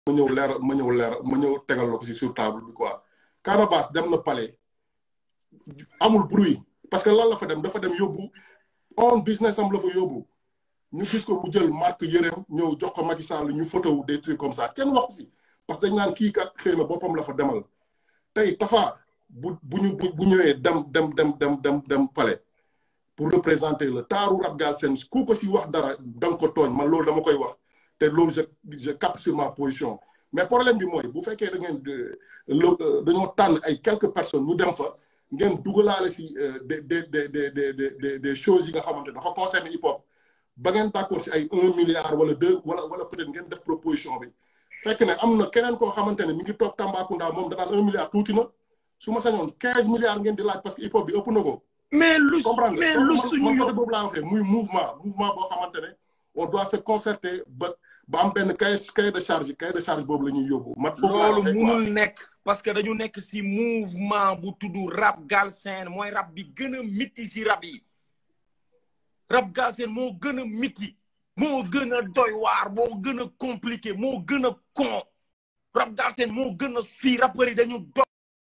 ma ñëw leer ma ñëw leer ma ñëw tegal la ko si sur table bi quoi Canabasse dem na palais amul bruit parce que lan la fa dem dafa dem yóbbu on business am la fa yóbbu ñu gis ko mu jël marque yërëm ñëw jox ko Macky Sall ñu photo des trucs comme ça kenn waxu si parce que dañ naan kii kat xëy na boppam la fa demal tey Tafa bu bu ñu bu ñëwee dem dem dem dem dem dem palais pour représenter le taaru rap Galsen ku ko si wax dara danga ko tooñ man loolu dama koy wax te loolu je je capte sur ma position mais problème bi mooy bu fekkee da ngeen dañoo tànn ay quelques personnes ñu dem fa ngeen dugalaale si des des des des des des choses yi nga xamante dafa concerné hip hop ba ngeen d'accord si ay un milliard wala deux wala wala peut-être ngeen def proposition bi fekk ne am na keneen koo xamante ne mi ngi toog Tambacounda moom danaan un milliard tuuti na su ma sañoon quinze milliards ngeen di laaj parce que hip hop bi ëpp na ko. mais lu comprendre mais lu man suñu man yo côté boobu laa waxee muy mouvement mouvement boo xamante ne on doit se concerter ba ba am benn cahier cahier de charge cahier de charge boobu la ñuy yóbbu. mat foofu laa loolu waxee quoi. munul nekk parce que dañu nekk si mouvement bu tudd rap Galsen mooy rap bi gën a miti si rap yi rap Galsen moo gën a miti moo gën a doy waar moo gën a compliqué moo gën a con rap Galsen moo gën a fii rappeurs yi dañu dof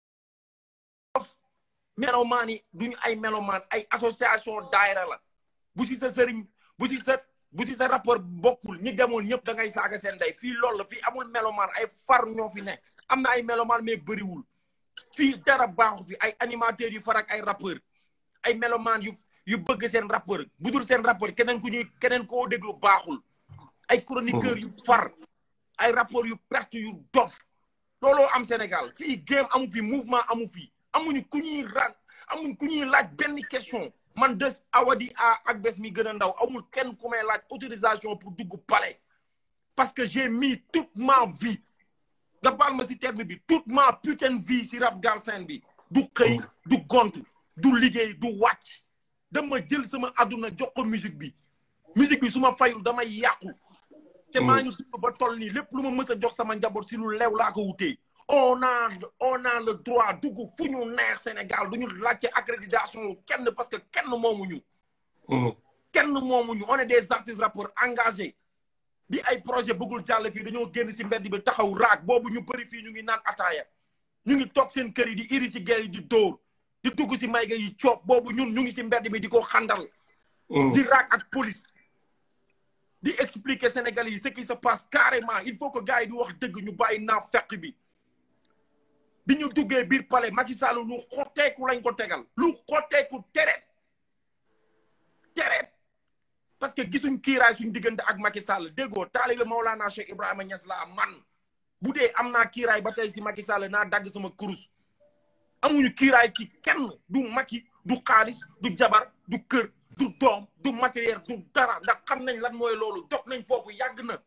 melomaan yi duñu ay melomaan ay association daayira la bu si sa sëriñ bu si sa bu si sa rapport bokkul ñi demoon ñëpp da ngay saaga seen ndey fii loolu la fii amul melomaan ay far ñoo fi nekk am na ay melomaan mais bëriwul fii dara baaxu fi ay animateurs yu far ak ay rappeur ay melomaan yu yu bëgg seen rappeur bu dul seen rappeur keneen ku ñuy keneen koo déglu baaxul ay chroniqueurs yu far ay rapport yu perte yu dof looloo am Sénégal fii game amu fi mouvement amu fi amuñu ku ñuy ran amuñ ku ñuy laaj benn question man des awadi a ak bés mi gën a ndaw amul kenn ku may laaj autorisation pour dugg palais parce que j'ai mis toute ma vie nga baal ma si terme bi toute ma putain de vie si rap Galsen bi du xëy du gont du liggéey du wàcc dama jël sama àdduna jox ko musique bi musique bi su ma fayul damay yàqu te maa ngi dund ba toll nii lépp lu ma mës a jox sama njaboot si lu leew laa ko wutee on a on a le droit dugg fu ñu neex Sénégal du ñu laajte accréditation kenn parce que kenn moomuñu Mhm. kenn moomuñu on est des artistes rappeurs engagés di ay projet bëggul jàll fii dañoo génn si mbedd bi taxaw raak boobu ñu bëri fii ñu ngi naan ataaya ñu ngi toog seen kër yi di iri si gel yi di dóor di dugg si mayga yi coob boobu ñun ñu ngi si mbedd bi di ko xandal Mhm. di raak ak police di expliquer Sénégalais yi ce qui se passe carrément il faut que gars yi di wax dëgg ñu bàyyi naa fekk bi bi ñu duggee biir palais Macky Sall lu xotteeku lañ ko tegal lu xotteeku tereet tereet parce que gisuñ kiiraay suñ diggante ak Macky Sall déggoo taalibe Maolana Cheikh Ibrahima Niass la man bu dee am naa kiiraay ba tey si Macky Sall naa dagg sama kurus amuñu kiiraay ci kenn du Macky du xaalis du jabar du kër du doom du matériel du dara ndax xam nañ lan mooy loolu dog nañ foofu yàgg na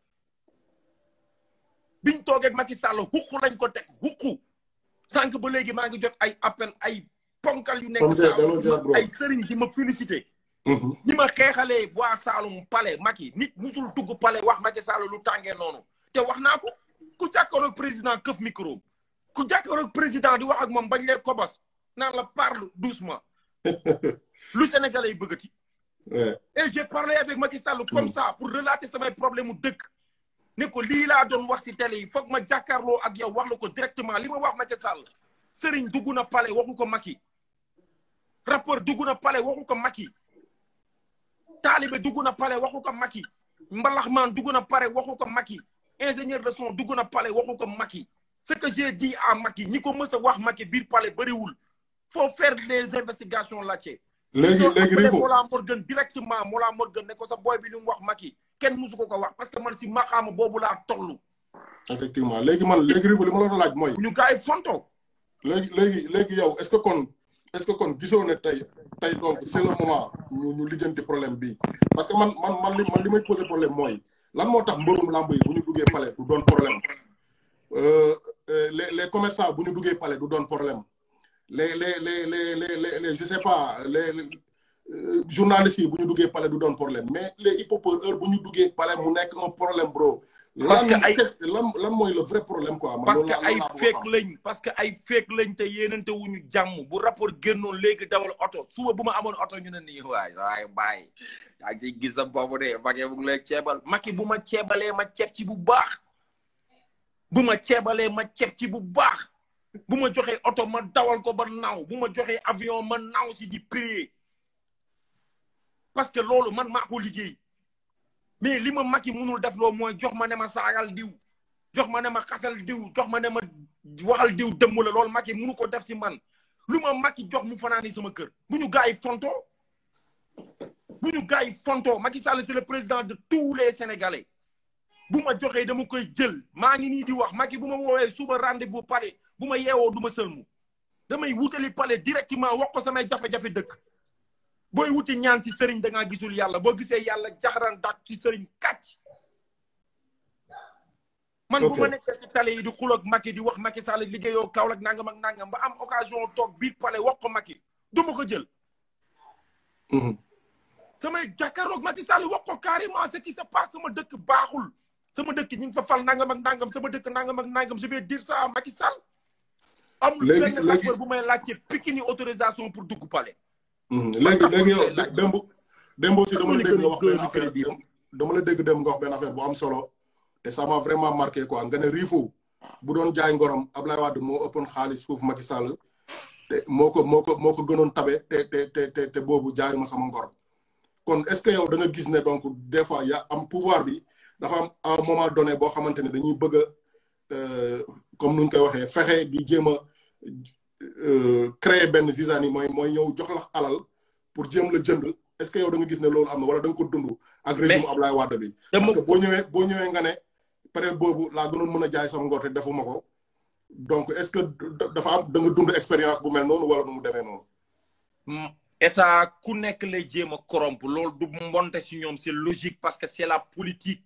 biñ toogee ak Macky Sall xuqu lañ ko teg xuqu sànq ba léegi maa ngi jot ay appel ay ponkal yu nekk Comme ça, delloo ziar, Saalum bro. ay sëriñ di ma félicité Mhm. ñi ma xeexalee waa Saalum palais Macky nit musul dugg palais wax Macky Sall lu tàngee noonu te wax naa ko ku jàkkaaroog président këf micro ku jàkkaaroog président di wax ak moom bañ lay kobos naan la parle doucement lu Sénégalais yi bëggati Ouais. et j'ai parlé avec Macky Sall comme ça pour relater samay problème mu dëkk ne ko lii laa doon wax ci télé yi foog ma jàkkaarloo ak yow wax la ko directement li ma wax Macky Sall Serigne dugg na palais waxu ko Macky rappeur dugg na palais waxu ko Macky taalibe dugg na palais waxu ko Macky mbalaxmaan dugg na palais waxu ko Macky ingénieur de son dugg na palais waxu ko Macky ce que j'ai dit à Macky ñi ko mës a wax Macky biir palais bëriwul faut faire des investigations là-dessus léegi léegi Rifo Mollah Morgun directement Mollah Morgun ne ko sa boy bi li mu wax Macky kenn musu ko ko wax parce que man si maxaama boobu laa toll effectivement léegi man léegi Rifo li ma la doon laaj mooy bu ñu gars yi fonto léegi léegi léegi yow est-ce que kon est-ce que kon gisoo ne tey tey donc c'est le moment ñu ñu lijjanti problème bi parce que man man man li man li may poser problème mooy lan moo tax mbërum lamb yi bu ñu duggee palais du doon problème euh, euh, les les commerçants bu ñu duggee palais du doon problème les les les les les les, les je sais pas les, les euh, journalistes yi bu ñu duggee palais du doon problème mais les hip-hopeurs heure bu ñu duggee palais mu nekk un problème bro. Parce que lan ay- qu'est-ce- lan lan mooy le vrai problème quoi. man parce loolu que laa- ay loolu laa bëgg a fake xam. lañ parce que ay fake lañ te yéenante wuñu jàmm bu rapport génnoon léegi dawal oto suba bu ma amoon oto ñu ne nii waay waay bàyyi yaa ngi siy gis sa bopp de Macky bu ngi lay ceebal Macky bu ma ceebalee ma ceeb ci bu baax bu ma ceebalee ma ceeb ci bu baax bu ma joxee oto ma dawal ko ba naaw bu ma joxee avion ma naaw si di prier parce que loolu man maa ko liggéey mais li ma Macky munul def loo mooy jox ma ne ma saagal diw jox ma ne ma xasal diw jox ma ne ma waxal diw dëmm la loolu Macky munu ko def si man lu ma Macky jox mu fanaani sama kër bu ñu gars yi fonto bu ñu gars yi fonto Macky Sall c'est le président de tous les Sénégalais bu ma joxee dama koy jël maa ngi nii di wax Macky bu ma woowee suba rendez-vous palais bu ma yeewoo du ma sëlmu damay wutali palais directement wax ko samay jafe-jafe dëkk booy wuti ñaan ci sëriñ da ngaa gisul yàlla boo gisee yàlla jaxaran dak ci sëriñ kàcc man bu ma nekkee ci tale yi di xul ak Macky di wax Macky Sall liggéeyoo Kaolack nangam ak nangam ba am occasion toog biir palais wax ko Macky du ma ko jël samay jàkkaaroog Macky Sall wax ko carrément ce qui se passe sama dëkk baaxul sama dëkk ñu ngi fa fal nangam ak nangam sama dëkk nangam ak nangam je vais dire ça à Macky Sall amul benn rapport bu may laajte Pikine autorisation pour dugg palais léegi léegi yow démb démb aussi dama la dégg nga wax benn affaire dama la dégg dem nga wax benn affaire bu am solo te ça m'a vraiment marqué quoi nga ne Riifou bu doon jaay ngorom Ablaye Wade moo ëppoon xaalis foofu Macky Sall te moo ko moo ko moo ko gënoon tabe te te te te te boobu jaay ma sama ngor kon est-ce que yow da nga gis ne donc des fois ya am pouvoir bi dafa am à un moment donné boo xamante ne dañuy bëgg a comme nuñ koy waxee fexe di jéem a créer benn zizanie mooy mooy ñëw jox la alal pour jéem la jënd est-ce que yow da nga gis ne loolu am na wala da nga ko dund ak régime Ablaye Wade bi parce que boo ñëwee boo ñëwee nga ne période boobu laa gënoon mën a jaay sama ngor te defuma ko donc est-ce que dafa am da nga dund expérience bu mel noonu wala nu mu demee noonu état ku nekk lay jéem a corrompre loolu du mbonte si ñoom c'est logique parce que c'est la politique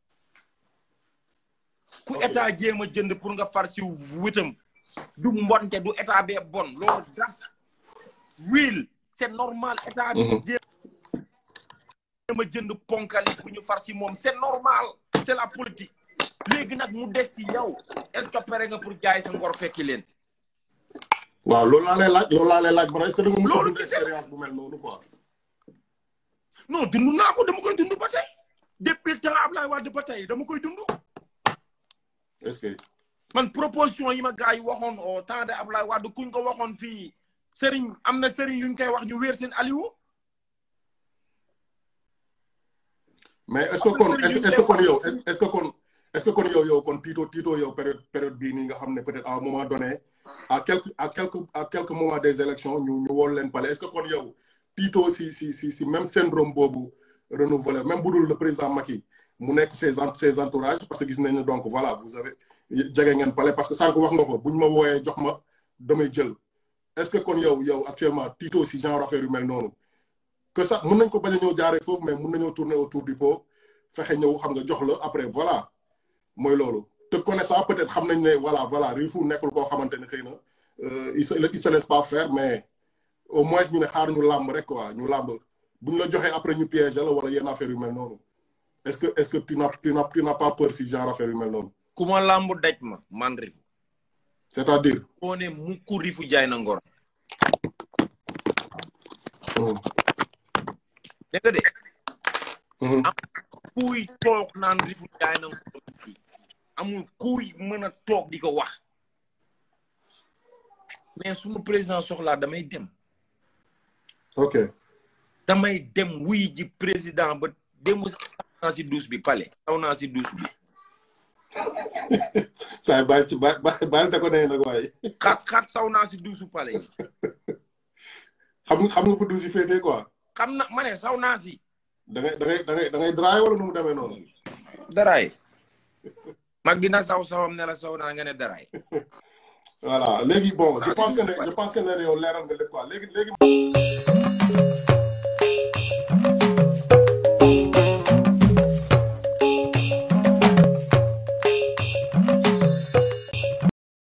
ku état jéem a jënd pour nga far si wutam du mbonte du état bee bon loolu das wil c'est normal état bi jéem a jënd ponkali bu ñu far si moom c'est normal c'est la politique léegi nag mu des si yow est-ce que pare nga pour jaay sa ngor fekki leen waaw loolu laa lay laaj loolu laa lay laaj ba est-ce que da nga mos a dund expérience bu mel noonu quoi non dund naa ko dama koy dund ba tey depuis le temps Ablaye Wade ba tey dama koy dund est-ce que man proposition yi ma gars yi waxoon au temps de Ablaye Wade kuñ ko waxoon fii Serigne am na Serigne yuñ koy wax ñu wéer seen Aliou. mais est-ce que kon est-ce que kon yow est-ce que kon est-ce que kon yow yow kon tiito tiito yow période période bii nii nga xam ne peut-être à un moment donné à quelques à quelques à quelques moments des élections ñu ñu wóolu leen palais est-ce que kon yow tiito si si si si même syndrome boobu renouvelé même bu dul le président Macky mu nekk ses ses entourages parce que gis nañ ne donc voilà vous avez jege ngeen palais parce que sànq wax nga ko buñ ma wooyee jox ma damay jël est-ce que kon yow yow actuellement tiito si genre affaire yu mel noonu que sax mën nañ ko bañ a ñëw jaaree foofu mais mën nañoo tourner autour du pot fexe ñëw xam nga jox la après voilà mooy loolu te connaissant peut-être xam nañ ne voilà voilà Riifou nekkul koo xamante ne xëy na il se il se laisse pas faire mais au moins ñu ne xaar ñu làmb rek quoi ñu làmb bu ñu la joxee après ñu piéger la wala yenn affaire yu mel noonu est-ce que est-ce que tu n'as tu n'as tu n'as pas peur si genre affaire yu mel noonu. ku ma làmb daj ma man Riifou. c'est-à-dire. boo ne mukk Riifou jaay na ngor. dégg nga de. am kuy toog naan Riifou jaay na ngor amul kuy mën a toog di ko wax mais suma président soxlaa damay dem. ok. damay dem wuy ji président ba démb sax naa si douche bi palais saw naa si douche bi. saa baal ci baal baal te ko nee nag waaye. xat xat saw naa si douche palais yi. xam nga xam nga fa douche yi féetee quoi. xam na ma ne saw naa si. da ngay da ngay da ngay da ngay draay wala nu mu demee noonu. daraay. mag dina saw sawam ne la saw naa nga ne daraay. voilà léegi bon je pense que ne je pense que ne yow leeral nga lépp quoi léegi léegi.